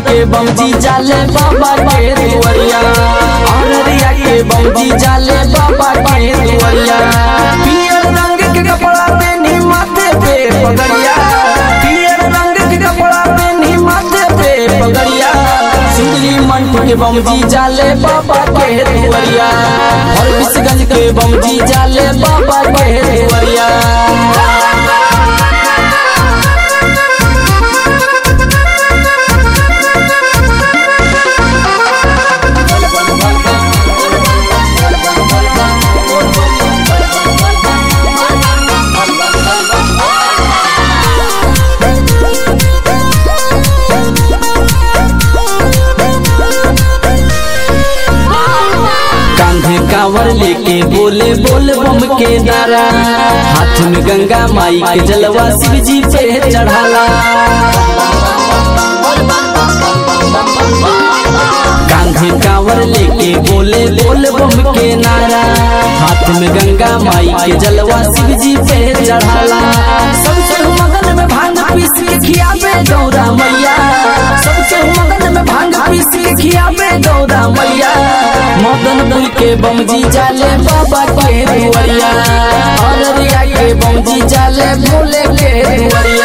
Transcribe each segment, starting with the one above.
के बमजी जाले बाबा के दुआरिया अररिया के बमजी जाले बाबा के दुआरिया पियर रंग के कपड़ा पहनी माथे पे पगड़िया पियर रंग के कपड़ा पहनी माथे पे पगड़िया सुंदरी मंठ के बमजी जाले बाबा के दुआरिया और बिसगंज के बमजी जाले बाबा के दुआरिया कांधे कांवर लेके बोले बोल बम के नारा हाथ में गंगा माई के जलवा शिव जी पे चढ़ाला कांधे कांवर लेके बोले बोल बम के नारा हाथ में गंगा माई के जलवा शिव जी पे चढ़ाला सबसे मगन में भांग पीस के खियाबे गौरा मैया सबसे मगन में भांग पीस के खियाबे गौरा मैया मदनपुर के बमजी जाले बाबा के दुआरिया अररिया के बमजी जाले भोले के दुआरिया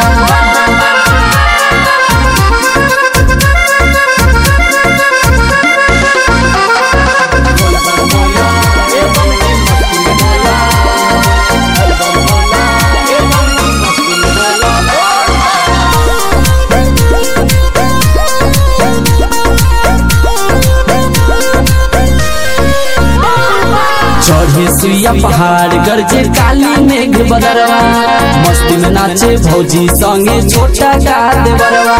चढ़े सुइया पहाड़ गरजे काली मेघ बदरवा मस्ती में नाचे भौजी संगे छोटा का देवरवा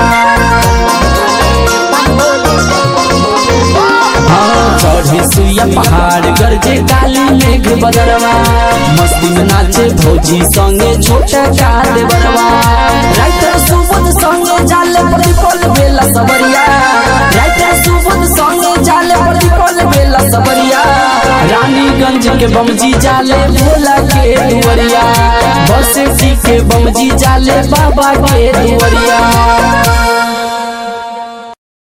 हाँ, चढ़े सुइया पहाड़ गरजे काली मेघ बदरवा मस्ती में नाचे भौजी संगे छोटा का देवरवा राइटर सुबोध संगे जाले प्रतिपल बेला सबरिया राइटर सुबोध संगे जाले प्रतिपल बेला सबरिया रानीगंज के बमजी जाले भोला के दुआरिया बस के बमजी जाले बाबा के दुआरिया